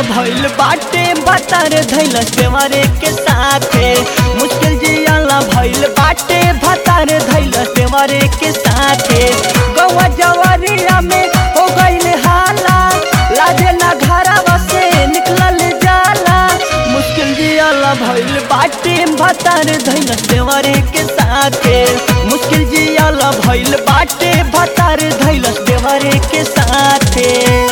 भइल बाटे भतार धैल सेवरे के साथे मुश्किल जियाला भइल बाटे भतार धैल सेवरे के साथे गौवा जवरिया में हो गइल हाला लाजे ना घरवा से निकलल जाला मुश्किल जियाला भइल बाटे भतार धैल सेवरे के साथे मुश्किल जियाला भइल बाटे भतार धैल सेवरे के साथे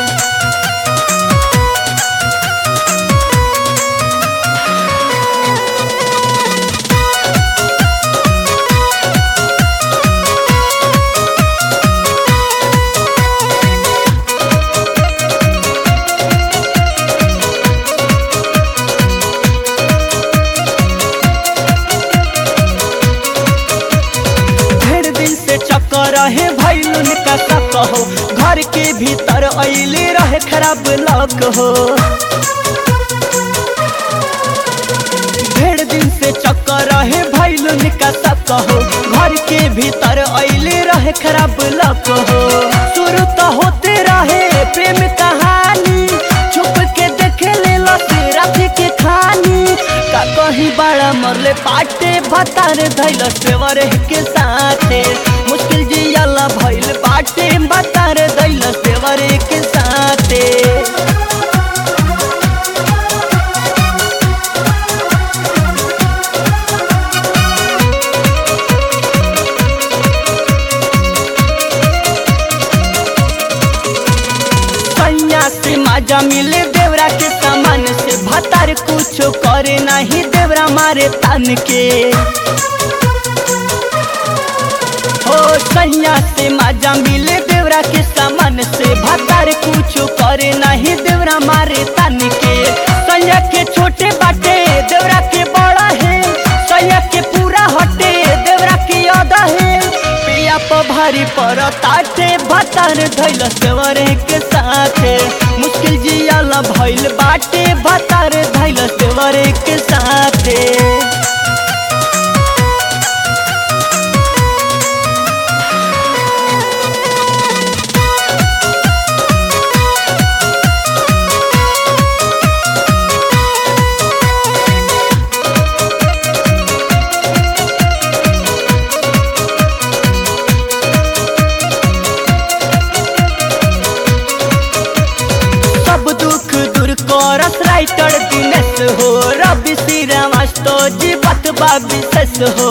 ढेर दिन से चक्कर रहे भैलुन का शक हो घर के भीतर अइले रहे खराब लक हो ढेर दिन से चक्कर रहे भैलुन का शक हो घर के भीतर अइले रहे खराब लक हो शुरू तो होते रहे प्रेम कहानी छुप के देखे ले रात के खानी का कहीं बड़ा मरले पाटे भतार धैल सेवर के साथे मुश्किल जियाला भइल बाटे भतार धैल सेवर के साथे सैया से माजा मिले देवरा के सामान से भतार कुछ करे नहीं देवरा मारे तन के हो सैया से माजा मिले देवरा के सामान से भतार कुछ करे नहीं देवरा मारे तन के सैया के छोटे बाटे देवरा के बड़ा है सैया के पूरा हटे देवरा के अदा है पिया पर भारी पर ताटे भतार धैल सेवरे के साथे मुश्किल जियाला भइल बाटे भतार धैल सेवरे के साथे सब दुख दूर करस राइटर दिनेश हो रवि श्री रामास्तो जी बतबा विशेष हो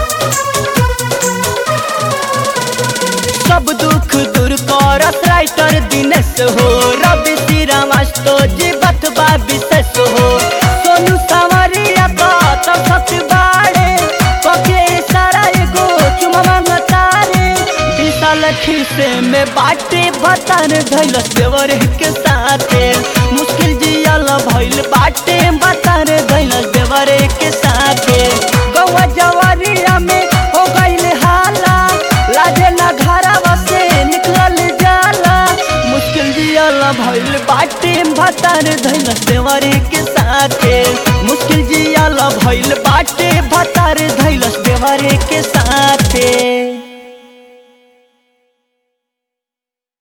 सब दुख दूर करस राइटर दिनेश हो रवि श्री रामास्तो जी बतबा विशेष हो सोनू सवरिया का तो सत बाड़े पके सारा एगो चुमवा मतारे विशाल खीसे में बाटे भतार धैल देवर के साथे मुश्किल जियल भइल बाटे भतार धैल देवर के साथे गौवा जवरिया में हो गइल हाला लाजे ना घरवा से निकलल जाला मुश्किल जियल भइल बाटे भतार धैल देवर के साथे मुश्किल जियल भइल बाटे भतार धैल देवर के साथे